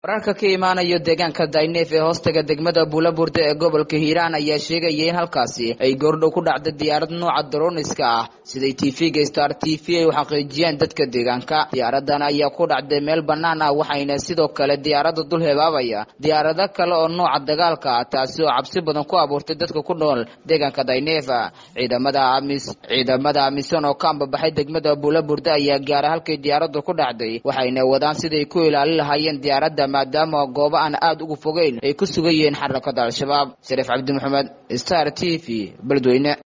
wararka ka imaanayo deegaanka dayneef ee hoostaga degmada buulaburde ee gobolka hiiraan ayaa sheegaya in halkaasi ay goordhow ku dhacday diyaarad nooca daroniska ah siday tv-ga star t v ay u xaqiijiyeen dadka deegaanka diyaaradan ayaa ku dhacday meel bannaan ah waxayna sidoo kale diyaaradda dul hebaabaya diyaarado kale oo nooca dagaalka ah taasi oo cabsi badan ku abuurtay dadka ku nool deegaanka dayneef ciidamada amis ciidamada amisan oo ka ambabaxay degmada buulaburde ayaa gaara halkay diyaaraddu ku dhacday waxayna wadaan siday ku ilaalin lahaayeen diyaaradda maadaama goobo aan aada ugu fogeyn ay ku sugan yihiin xarakada al-shabaab shariif cabdi maxamed star t v beledweyne